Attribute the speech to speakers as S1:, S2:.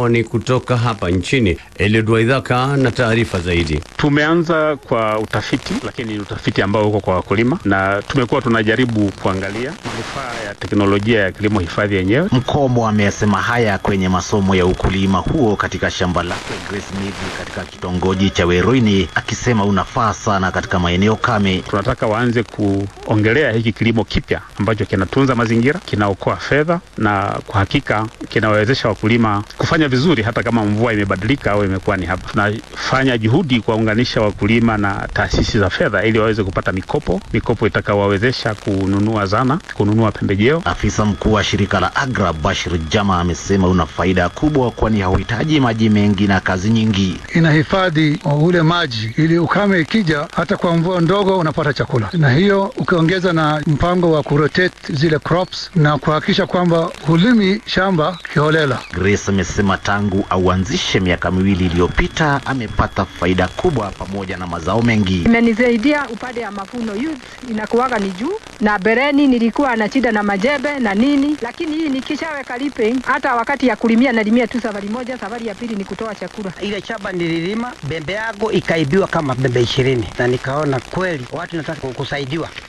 S1: ni kutoka hapa nchini. Eliud Waidhaka na taarifa zaidi.
S2: Tumeanza kwa utafiti, lakini ni utafiti ambao uko kwa wakulima, na tumekuwa tunajaribu kuangalia manufaa ya teknolojia ya kilimo hifadhi yenyewe.
S3: Mkomo amesema haya kwenye masomo ya ukulima huo katika shamba lake Grace Mithi katika kitongoji cha Weruini, akisema unafaa sana katika maeneo kame.
S2: Tunataka waanze kuongelea hiki kilimo kipya ambacho kinatunza mazingira, kinaokoa fedha na kwa hakika kinawawezesha wakulima kufanya vizuri hata kama mvua imebadilika au imekuwa ni haba. Tunafanya juhudi kuwaunganisha wakulima na taasisi za fedha ili waweze kupata mikopo, mikopo itakawawezesha kununua zana, kununua pembejeo.
S3: Afisa mkuu wa shirika la AGRA Bashir Jama amesema una faida kubwa, kwani hauhitaji maji mengi na kazi nyingi.
S4: Inahifadhi ule maji ili ukame ikija, hata kwa mvua ndogo unapata chakula, na hiyo ukiongeza na mpango wa kurotate zile crops na kuhakikisha kwamba hulimi shamba kiholela.
S3: Grace amesema tangu auanzishe miaka miwili iliyopita amepata faida kubwa pamoja na mazao mengi.
S5: Imenisaidia upande ya mavuno, youth inakuwaga ni juu, na bereni nilikuwa na shida na majembe na nini, lakini hii nikishaweka lipe, hata wakati ya kulimia nalimia tu safari moja, safari ya pili ni kutoa chakula.
S6: Ile shamba nililima, bembe yangu ikaibiwa kama bembe ishirini, na nikaona kweli watu nataka kusaidiwa